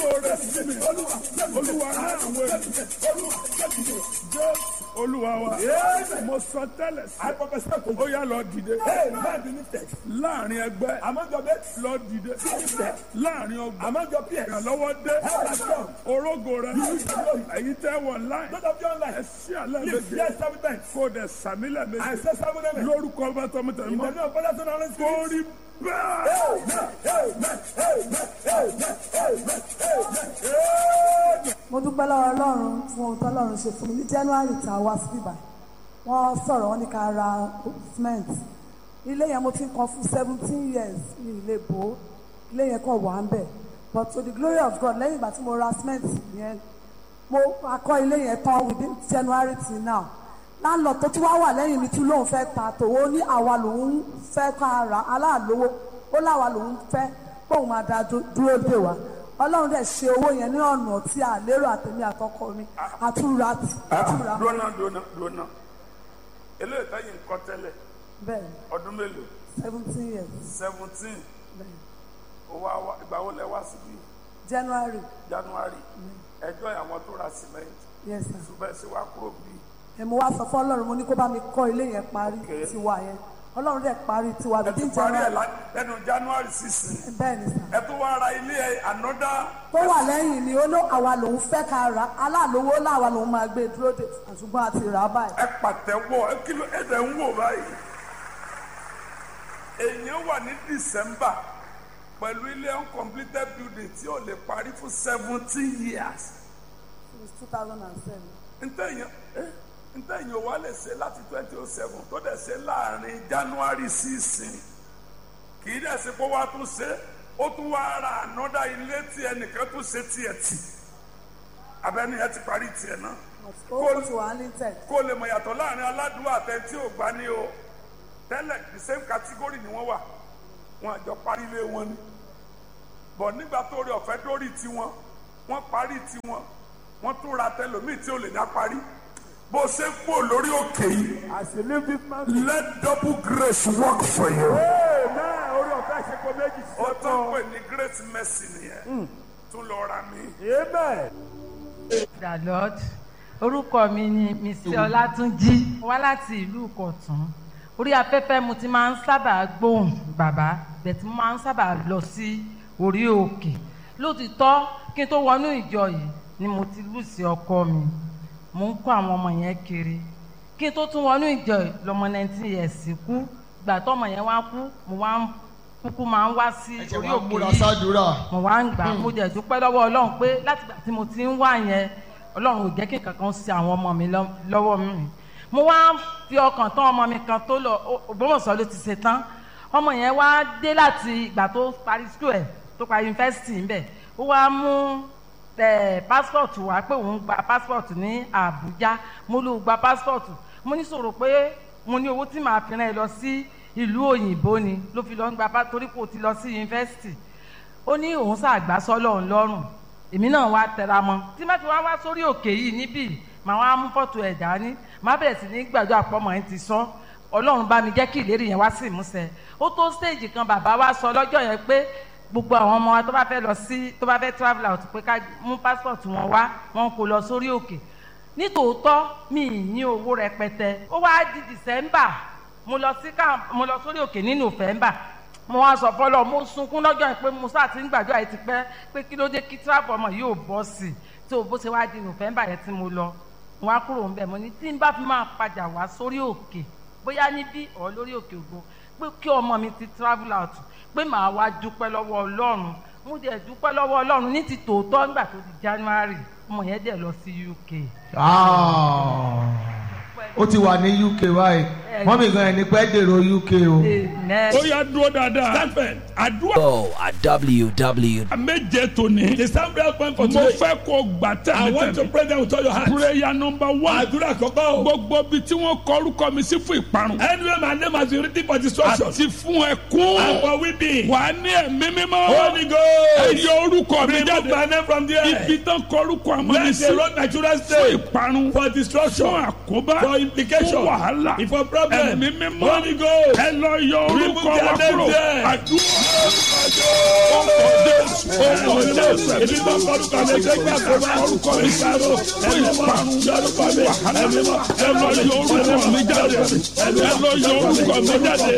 olóore sí mi olúwa rán àwọn ènìyàn jẹ́ olúwa wa mo sọ tẹ́lẹ̀ I sí prophesy to ó yá lọ dìde Hey, man, be lifted. láàrin ẹgbẹ́ Among your mates, lọ dìde be lifted. láàrin ọgbà Among your peers, ìrànlọ́wọ́ dé help has come. orógo rẹ èyí tẹ́ wọ̀ láì Those of you online, ẹ sí àlẹ́ lift méje yes seven times. kó dẹ̀ sàmílẹ̀ I méje say seven amen. lórúkọ bá tọmọtẹ In the mọ́ name of Father, Son, and Holy kó Spirit. rí bẹ́ẹ̀. Amen, amen, amen, amen, amen, amen. mo dúpẹ́ lọ́wọ́ ọlọ́run fún ohun tó ọlọ́run ṣe fún mi ní january tá a wá sí ibà wọ́n sọ̀rọ̀ wọ́n ní ká ra cement ilé yẹn mo ti ń kan fún seventeen years ní ilé bò ó ilé yẹn kàn wà ń bẹ̀ but to the glory of God lẹ́yìn ìgbà tí mo ra cement yẹn mo akọ́ ilé yẹn tán within january till now láńlọ tó tún wá wà lẹ́yìn mi tún lóun fẹ́ ta tòwó ní àwa lòun fẹ́ ká ra aláàlówó ó láwa lòun fẹ́ kóun máa da dú- dúró dè wá ọlọ́run dẹ̀ ṣe owó yẹn ní ọ̀nà tí a lérò àtẹ̀mí àtọkọ mi àtúra àtúra dúnà dúnà dúnà eléyìí táyì ń kọ́ tẹ́lẹ̀ bẹ́ẹ̀ ọdún mélòó seventeen years seventeen bẹ́ẹ̀ owó àwa ìgbà wo lẹ wá síbí january january ẹjọ́ àwọn tó ra cement yes sir ṣùgbọ́n ẹ sì wá kúrò bí ẹ mo wá sọ fún ọlọ́run mo ní kó bá mi kọ́ ilé yẹn parí Okay. tiwa yẹn ọlọ́run dẹ̀ parí tiwa ẹ bíi tún parí ẹ january lá- lẹ́nu january sixteen bẹ́ẹ̀ ni sir ẹ tún wá ra ilé ẹ ànọ́dá tó wà lẹ́yìn ni ó ló àwa lòun fẹ́ ká ra aláàlówó láwa lòun máa gbé dúró dè ṣùgbọ́n àti rà á báyìí. ẹ pàtẹ́wọ́ ẹ kìlọ̀ ẹ dẹ̀ ń wò báyìí èèyàn wà ní december pẹ̀lú ilé uncompleted building tí ò lè parí fún seventeen years since two thousand and seven. ntẹ̀yìn eh, ntẹ̀yìn wa lè ṣe láti twenty oh seven tó dẹ̀ ṣe láàrin january sísìn kì í dẹ̀ ṣe pé wàá tún ṣe ó tún wá ra ànọ́dá ilé tí ẹnìkan tún ṣe tiẹ̀ tì abẹ́ni ẹ ti parí tiẹ̀ náà ó ti wà ní tẹ̀. kó lè mọ̀ yàtọ̀ láàrin aládùúgbò àtẹ tí ò gbá ní o tẹ́lẹ̀ the same category ni wọ́n wà wọn àjọ parí ilé wọn ni bọ̀ nígbà tó rí ọ̀fẹ́ dórí tiwọn wọ́n parí tiwọn wọ́n tún ra tẹlòmíì tí ò lè dá parí bó ṣe ń pò lórí òkè yìí As you leave this man, let double grace work for you. amen. Orí ọ̀fẹ́ ṣe kó méjì sí ó tán ọ̀tọ̀. pè ní great mercy nìyẹn tún lọ ra mi. Amen. the lord orúkọ mi ni mr ọlátúnjí wá láti ìlú ìkọ̀tún orí afẹ́fẹ́ mo ti máa ń sábà gbóhùn bàbá bẹ̀tí mo máa ń sábà lọ sí orí òkè lótìtọ́ kí n tó wọnú ìjọ yìí ni mo ti lùsì ọkọ mi mo ń kó àwọn ọmọ yẹn kiri kí n tó tún wọnú ìjọ yìí lọmọ nineteen years kú gbà tọmọ yẹn wá kú mo wá ń kúkú máa ń wá sí ẹ̀jẹ̀ orí wa òkè múra yìí sádùúrà. mo wá ń gbà mo jẹ dúpẹ́ lọ́wọ́ ọlọ́run pé láti gbà tí mo ti ń wá yẹn ọlọ́run ò jẹ́ kí kankan sí àwọn ọmọ mi lọ́- lọ́wọ́ mi mo wá ń fi ọkàn tán ọmọ mi kan tó lọ Ó- Ògbómọ̀ṣọ́ ló ti ṣe tán ọmọ yẹn wá dé láti ìgbà tó parí school ẹ̀ tó parí yunifásitì ńbẹ̀ ó wá mú ẹ passport wá pé òun gba passport ní Àbújá mo ló gba passport mo ní sọ̀rọ̀ pé mo ní owó tí màá fi rán ẹ lọ sí ìlú òyìnbó ni ló fi lọ ń gba pa- torí kò ti lọ sí yunifásitì ó ní òun ṣàgbá sọ́lọ́run lọ́rùn èmi náà wá tẹra mọ́ tí má ti wá wá sórí òkè yìí níbí màá wá mú fọ́tò ẹ̀ dání màá bẹ̀rẹ̀ sí ní gbàdúrà pọ́mọ ẹ̀ ti sọ ọlọ́run bá mi jẹ́ kí ìlérí yẹn wá sí ìmúṣẹ ó tó stage kan bàbá wa sọ lọ́jọ́ yẹn pé gbogbo àwọn ọmọ wa tó bá fẹ́ lọ sí tó bá fẹ́ travel out pé ká mú passport wọn wá wọn kò lọ sórí òkè nítòótọ́ mi ì ní owó rẹpẹtẹ ó wá di december mo lọ sí ká mo lọ sórí òkè ní november mo wá sọ fọlọ mo sunkún lọ́jọ́ yẹn pé mo sáà ti ń gbàdúrà yìí ti pẹ́ pé kí ló dé kí travel ọmọ yìí ò bọ́ sí i tí o bó ṣe wá di november yẹn tí mo lọ mo wá kúrò ń bẹ̀ mo ní tí n bá fi máa padà wá sórí òkè bóyá níbí ọ̀ lórí òkè ògo pé kí ọmọ mi ti travel out pé màá wá dúpẹ́ lọ́wọ́ ọlọ́run mo dẹ̀ dúpẹ́ lọ́wọ́ ọlọ́run ní ti tòótọ́ nígbà tó di january ọmọ yẹn dẹ̀ lọ sí uk. Ah. ó ti wà ní uk báyìí mọ́mí gan ẹni pẹ́ dèrò uk o. amen. ó yá dúró dáadáa Stand firm. àdúrà Go at www. méje tòní. The sound prayer point for mo today. fẹ́ kó gbà I want to tẹ̀mítẹ̀mí. pray them with all your heart. prayer number one. Àdúrà kọ̀kọ́ o. gbogbo bi tí wọ́n kọ orúkọ mi sí fún ìparun. Anyway, my name has been written for destruction. àti fún ẹkún. And for weeping. wà á ní ẹ̀mí mímọ́. Holy ẹ Ghost. yọ orúkọ mi Remove my jáde. name from there. ibi tán kọ orúkọ àmọ́ mi Let sí. the road my children fún stay. ìparun. For destruction. fún àkóbá. For implication. fún wàhálà. If for problem. ẹ̀mí mímọ́ Holy Ghost. ẹ lọ yọ orúkọ Remove wa their name kúrò there. àdúrà orúkọ jésù Èmi tó kọ́rùkọ mi gbẹ́gbẹ́ àkọ́bá. orúkọ mi sáró fún ìparun Lórúkọ mi. wàhálà ẹ lọ yọ orúkọ mi jáde ẹ lọ yọ orúkọ mi jáde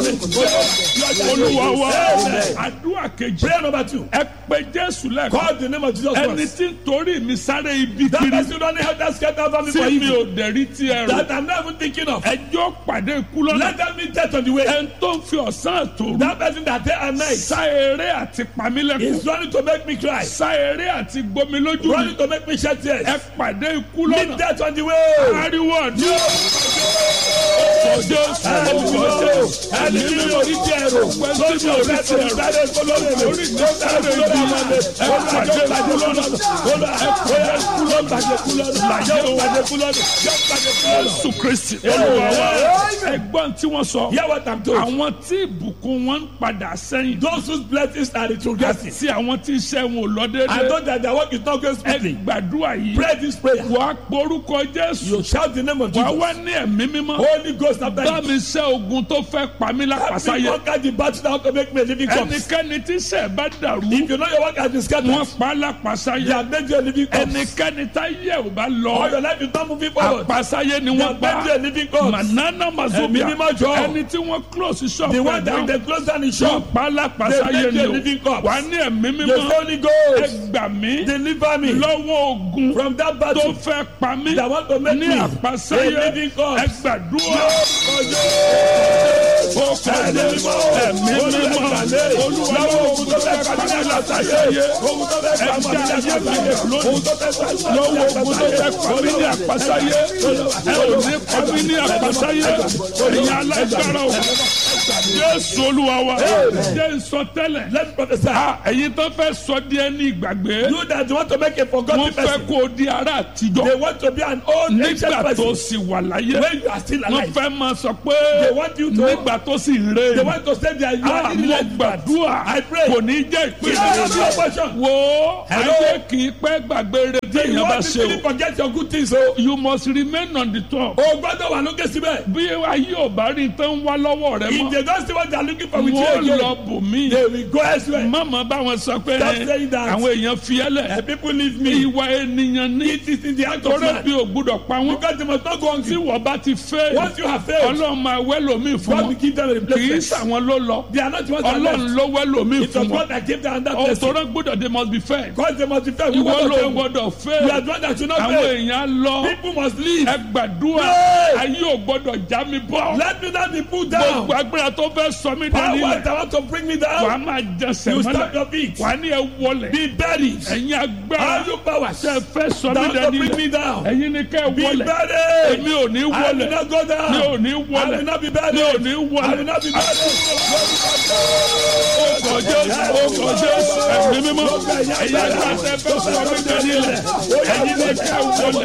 olúwa wa àdúrà kejì Prayer number two. ẹ pé jésù lẹ́kọ̀ọ́ Call the name of Jesus ẹni Christ. tí ń torí mi sáré ibi That kiri person don't have that scatter over me tí for mi evil. ò dẹ̀rí tí ẹ rò That I'm not even thinking of. ẹjọ́ pàdé ikú lọ́nà Let them be death on the way. ẹni tó ń fi ọ̀sán àtòrú That person that day and night sá eré àti pamílẹ́kùn is running to make me cry. sá eré àti gbomi lójú mi Running to make me shed tears. ẹ pàdé ikú Meet lọ́nà death on the way. ariwo ọdún ọjọ́ Ẹni tí mi ò rí tí ẹ rò. Lórí ọ̀rẹ́ tó ń sáré kólórí mi. orí tó sáré ibi ẹ pàdé ikú lọ́nà jésù kristi olúwa wa ẹgbọ́n tí wọ́n sọ Hear what I'm told. àwọn tí ìbùkún wọn ń padà sẹ́yìn Those whose blessings are retrogressing. àti àwọn tí iṣẹ́ wọn ò lọ I déédéé know that their work is not going ẹ smoothly. gbàdúrà yìí Pray this prayer. wàá porúkọ jésù You shout the name of wàá Jesus. wá ní ẹ̀mí mímọ́ Holy Ghost after bá you. mi ṣẹ́ ogun tó fẹ́ pa mí Help me lápasáyé conquer the battle now to make me a living corpse. ẹnikẹ́ni tí iṣẹ́ bá dàrú If you know your work has been scattered, wọ́n pa á they lápasáyé have made you a living corpse. ẹnikẹ́ni tá yẹ ò bá All lọ your life is not moving forward. àpasáyé ni They wọ́n have pa made you a living corpse. manana mazobia Ẹ̀mí mímọ́ jọ. ẹni tí wọ́n close shop The one ẹ̀ that down they close down the wọ́n shop. pa á lápasáyé They make ni you a o living corpse. wà ní ẹ̀mí The mímọ́ Holy ẹ Ghost gbà mí deliver me lọ́wọ́ ogun from that tó battle fẹ́ pa mí that want to make ní me a àpasáyé living ẹ corpse. gbàdúrà ó kọjá ẹ̀mí mímọ́ olúwa lọ́wọ́ ogun tó fẹ́ pa mí ní àpasáyé Ohun tó fẹ́ gbà mọ́ mi láti ẹ̀jẹ̀ àgbáyé. ayé lónìí Ohun tó fẹ́ gbà mọ́ mi lọ́wọ́ láti ogun tó àgbáyé. fẹ́ pa mí ní àpasáyé ẹ ò ní pa mí ní àpasáyé ẹ̀yin alágbára o jésù olúwa wa jẹ́ nsọtẹ́lẹ̀ Let's prophesy. ẹ̀yin tó fẹ́ sọ díẹ̀ ní ìgbàgbé You that want to make a wọ́n forgotten fẹ́ person. kó o di ara They àtijọ́ want to be an old ancient nígbà tó person. sì wà láyé When you are still wọ́n alive. fẹ́ máa sọ pé They want you to- nígbà tó sì rè They want to say they are you are àmọ́ irrelevant. gbàdúrà I pray. kò ní jẹ́ It ìpínlẹ̀ will not be a portion. wo Hello? ayé kì í pẹ́ gbàgbé rere tí You èèyàn bá want ṣe to o really forget your good things o. you must remain on the top O gbọ́dọ̀ wà lókè síbẹ̀. bí ayé ò bá rí tán wá lọ́wọ́ rẹ If mọ́ they don't see what they are looking for with you wọ́n lọ again, bò mí they will go elsewhere. mọ̀mọ́ báwọn sọ pé Stop saying that. àwọn èèyàn fi ẹlẹ̀ And people leave me. ìwà ènìyàn ní It is in the act of torí man. bí o gbúdọ̀ pa wọ́n Because they must not go tí hungry. wọ́n bá ti fẹ́ Once you have failed, ọlọ́run máa wẹ́ lómi fún God wọn will give them a kì í replacement. sàwọn ló lọ They are not the ones that ọlọ́run left. ló wẹ́ lómi It was fún wọn God that gave them that blessing. ọ̀tọ̀rọ̀ gbọ́dọ̀ they must be fair Because they must be fair. We ìwọ want ló to fail. gbọ́dọ̀ fẹ́ You are the one that should not àwọn fail. èèyàn lọ People must leave. ẹ gbàdúrà Pray. ayé ò gbọ́dọ̀ já mi bọ́ Let me not be put down. gbogbo agbára tó fẹ́ sọ mí Power dání that want to bring me wàá down. máa jẹsẹ̀ You stop mọ́lẹ̀ your feet. wàá ní ẹ wọlẹ̀ Be buried. ẹ̀yin agbára All you powers tẹ fẹ́ sọ mí that want to dání bring me down. ẹ̀yin ni kẹ́ ẹ Be wọlẹ̀ buried. èmi ò ní I will wọlẹ̀ not go down. mi ò ní I will wọlẹ̀ not be buried. mi ò ní I will wọlẹ̀ not be buried. ọkọ̀ jésù ọkọ̀ jésù ẹ̀mí mímọ́ ẹ̀yin agbára tẹ fẹ́ sọ mí dání lẹ̀ ẹ̀yin ni kẹ́ ẹ wọlẹ̀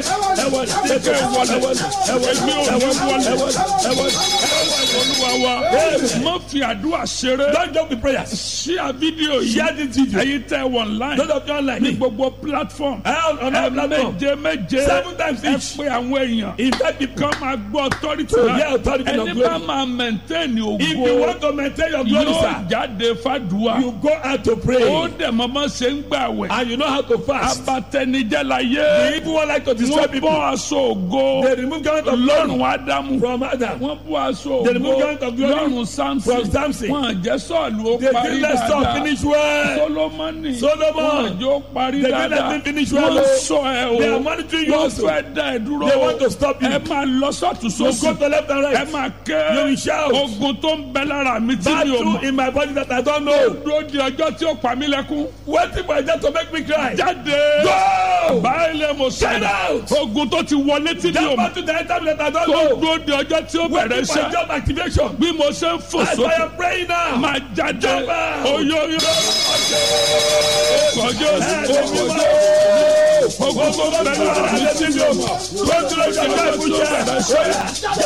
ní kẹ́ ẹ wọlẹ̀ èmi ò ní wọlẹ̀ olúwa wa má fi àdúrà ṣeré Don't joke with prayers. ṣíà fídíò yìí Share this video. ẹ̀yin tẹ online Those of you online. ní gbogbo platform On on our ẹ platform. méje méje Seven times ẹ each. pé àwọn èèyàn In fact, if, kan máa gbọ́ authority To náà hear authority of ẹni glory. bá máa maintain if you ògo want to maintain your glory, yóò sir, jáde fàdúrà you go out to pray. ó dẹ̀ mọ́mọ́ ṣe ń gbàwẹ̀ And you know how to fast. abatẹnijẹ́ la The yé evil one like to destroy wọ́n people. bọ́ aṣọ ògo They remove garment of glory lọ́rùn ádámù from Adam. wọ́n bọ́ aṣọ They ògo remove garment of glory lọ́rùn samson from Samson. wọ́n jẹ́ sọ́ọ̀lù ó They parí did let Saul dáadáa finish well. solomoni Solomon. wọ́n jọ parí They did let dáadáa him finish well. wọ́n sọ ẹ o They are monitoring you wọ́n also. fẹ́ dá ẹ dúró They want to stop you. ẹ máa lọ sọ́tún You go sósì to left and ẹ right. máa You ké will shout. ogun tó ń bẹ lára mi tí mi ò Battle mọ̀ in my body that I don't know. dúró di ọjọ́ tí ó pa mí lẹ́kún Waiting for them to make me cry. jáde Go! báyìí lè mo Get sọ̀rọ̀ out! ogun tó ti wọlé tí mi ò That mọ̀ battle that I that I don't tó know. dúró di ọjọ́ tí ó bẹ̀rẹ̀ Waiting for iṣẹ́ job activation. bí mo ṣe ń fò As I sókè am praying now. máa jáde Jump out! oyoyo kọjọ kọjọ ogun tó bẹ̀rẹ̀ lára mi tí mi ò mọ̀ tó dúró di ọjọ́ tí ó bẹ̀rẹ̀ iṣẹ́